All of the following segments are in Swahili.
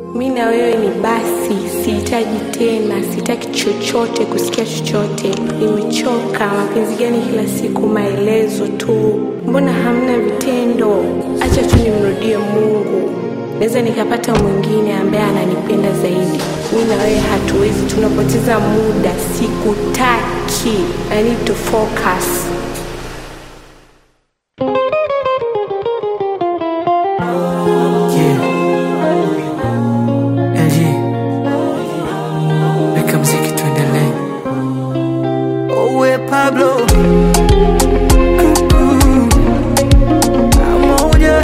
mi na wewe ni basi, sihitaji tena, sitaki chochote, kusikia chochote. Nimechoka. Mapenzi gani kila siku maelezo tu? Mbona hamna vitendo? Acha tu nimrudie Mungu, naweza nikapata mwingine ambaye ananipenda zaidi. Mi na wewe hatuwezi, tunapoteza muda. Sikutaki. I need to focus. Yeah. LG. Weka mziki tuendelee. Owe Pablo. Pamoja.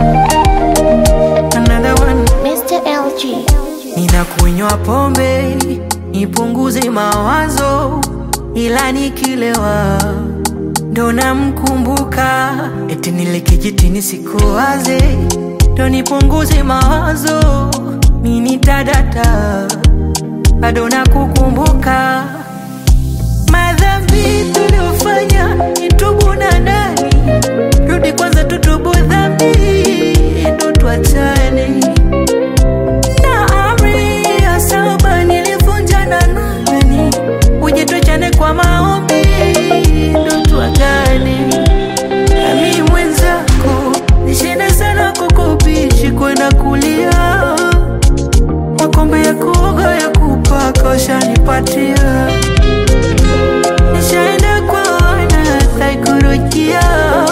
Another one. Mr. LG. Ninakunywa pombe nipunguze mawazo, ila nikilewa ndo namkumbuka, eti nile kijitini sikuwaze, ndo nipunguze mawazo, mini tadata bado nakukumbuka madhambi tuliofanya, nitubu na nani, rudi kwanza tutubu dhambi, ndo tuachane na amri ya saba nilivunja na nani, uje tuachane kwa maombi ndo tuagane. Nami mwenzako nishinda sana kukubichi kwenda kulia, makombe ya kuoga ya kupaka ushanipatia, nishaenda kwa wana saikolojia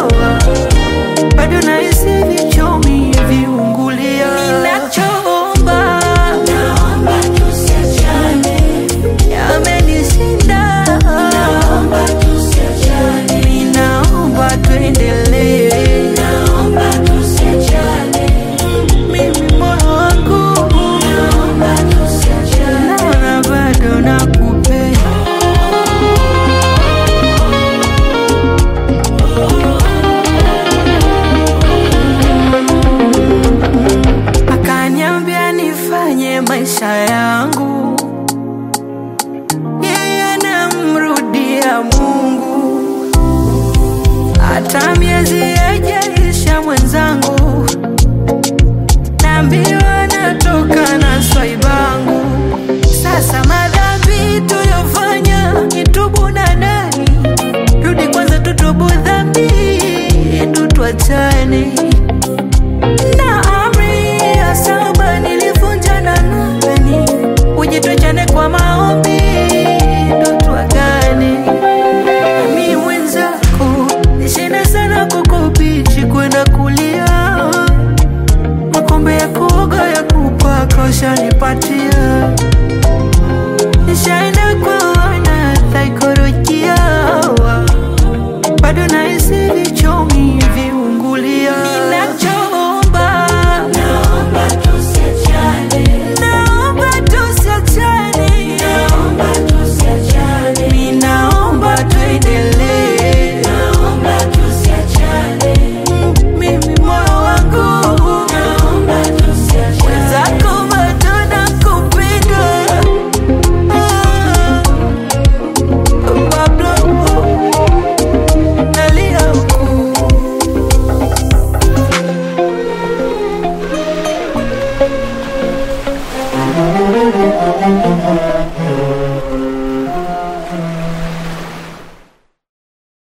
bado nahisi vichomi viungulia. Ninachoomba naomba tusiachane, yamenishinda naomba tusiachane, ninaomba tuendelee, naomba tusiachane, mimi moyo wangu naomba tusiachane, naona bado nakupenda. akaniambia nifanye maisha yangu, yeye anamrudia Mungu, hata miezi yajaisha mwenzangu, naambiwa natoka na swaibangu. Sasa madhambi tuyofanya nitubu na nani, rudi kwanza tutubu dhambi, tutwachane na amri ya saba nilivunja na nani, uje tuachane kwa maombi ndo tuagane. Mi mwenzako nishinda sana kukubichi kwenda kulia, makombe ya kuoga ya kupaka ushanipatia, nishaenda